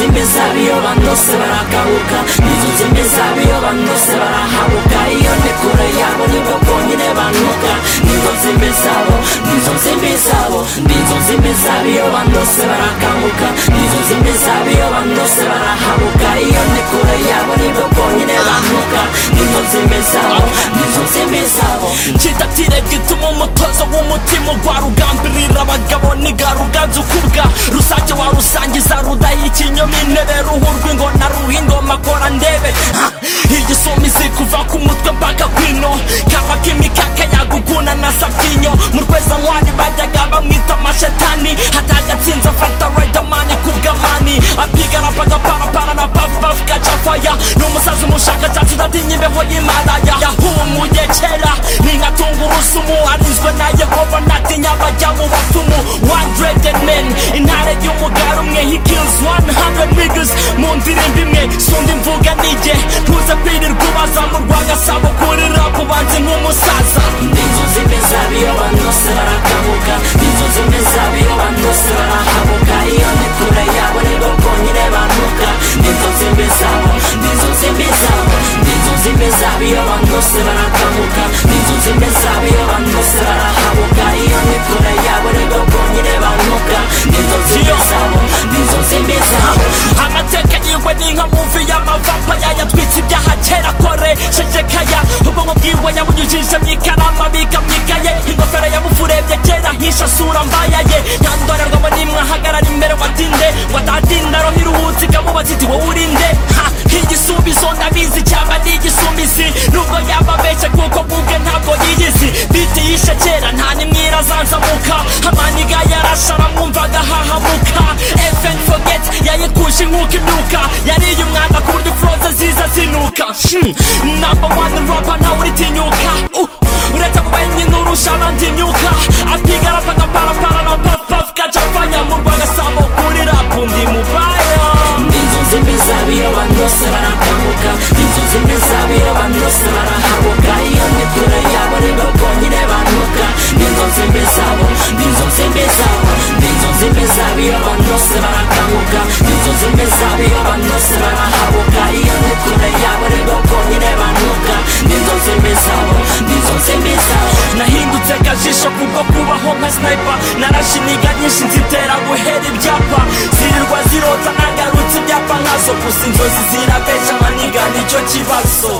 iyo bandose baragabuka nizutse mbezabe iyo bandose barahabuka iyo ndi kure yabo nibwo bwonyine banuka nizo nzembe zabo nizo nzembe zabo nizo nzembe zabo iyo bandose barakanguka nizo nzembe zabo iyo bandose barahabuka iyo ndi kure yabo nibwo bwonyine banuka nizo nzembe zabo nizo nzembe zabo kitatire gituma umutozo w'umutima ugwa rugambirira abagabo nigaruganza ukubwa rusake wa rusangiza rudaha ikinyoma intebe ruhu rw'ingona ruha ingoma kora ndebe Ha! igisumizi kuva ku mutwe mpaka kwino kava k'imikaka yaguguna na sabyinyo mu rwezankwari bajyaga bamwita amashetani hatagatsinze afata ridermani ku bw'amani apigana mpaka parapara na pavupavu gacafaya ni umusazi umushakashatsi udatinya imbeho y'imaraya yahumuye kera ni nka tungurusumu arinzwe na yehova ntatinya abajya mu bapfumu 100 men intare y'umugara umwe he kills 100 niggas mu ndirimbo imwe sundi mvuga nige ntuze kwirirwa ubaza mu rwanda saba ukurira kubanze nk'umusaza nizo zimwe zabo iyo bandose barakabuka nizo zimwe zabo iyo bandose barahabuka iyo ndi kure yabo nibwo bwonyine banuka nizo zimwe zabo nizo zimwe zabo nizo zimwe zabo iyo bandose barakabuka nizo zimwe zabo iyo bandose barahabuka iyo ndi kure yabo nibwo bwonyine banuka nizo zimwe zabo nizo zimwe zabo amateka yiwe ni nka muvi y'amavapaya yatwitse ibyaha kera akoresheje ubwonko bwiwe yabunyujije mu ikaramu abika mu ikaye ingofero yamufurebye kera nkisha sura mbaya ye nta ndorerwamo n'imwe ahagarara imbere watinde watatinda roho iruhutse ikamubaza iti wowe urinde Ha! igisubizo ndabizi cyaba ni igisumizi nubwo yaba abeshya kuko bubwe ntabwo yiyizi biti yishe kera nta nimwe irazanzamuka amaniga yarasha aramwumvaga hahamuka FN forget yayikusha inkuka imyuka yariye umwanda ku buryo froze ziza zinuka Hmm, number one rapper nawe uritinyuka Uh, uretse kubaye nurusha abandi imyuka apiga rapa agaparapara na pafupafu kajafanya mu rwanda sabo kuri rapu ndi mubaya nizo zimwe zabo iyo bandose barakabuka nizo zimwe zabo iyo bandose barahabuka iyo ndi kure yabo nibwo bwonyine banuka nizo zimwe zabo nizo zimwe zabo nizo zimwe zabo iyo bandose barakabuka nizo zimwe zabo iyo bandose barahabuka iyo ndi kure yabo nibwo bwonyine banuka nizo zimwe zabo nizo zimwe zabo nahindutse akajisho kubwo kubaho nka sniper narashe iniga nyinshi nzitera guhera ibyapa zirirwa zirota nagarutse ibyapa nkazo gusa inzozi zirabesha amaniga nicyo kibazo